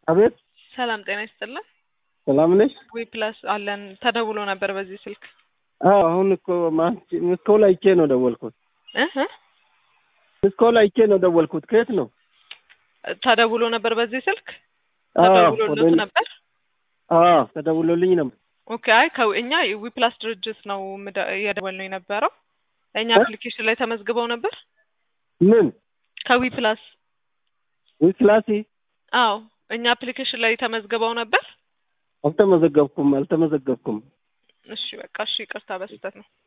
አቤት ሰላም ጤና ይስጥልን። ሰላም ነሽ? ዊ ፕላስ አለን ተደውሎ ነበር በዚህ ስልክ አዎ አሁን እኮ ምስኮል አይቼ ነው ደወልኩት። እህ ምስኮል አይቼ ነው ደወልኩት። ከየት ነው? ተደውሎ ነበር በዚህ ስልክ አዎ ተደውሎልዎት ወደ- ነበር? አዎ ተደውሎልኝ ነበር። ኦኬ አይ ከው- እኛ ዊ ፕላስ ድርጅት ነው ምደ- እየደወልነው የነበረው እኛ እ? አፕሊኬሽን ላይ ተመዝግበው ነበር ምን ከዊ ፕላስ ዊክላሲ? አዎ እኛ አፕሊኬሽን ላይ ተመዝግበው ነበር። አልተመዘገብኩም አልተመዘገብኩም። እሺ በቃ እሺ ይቅርታ በስህተት ነው።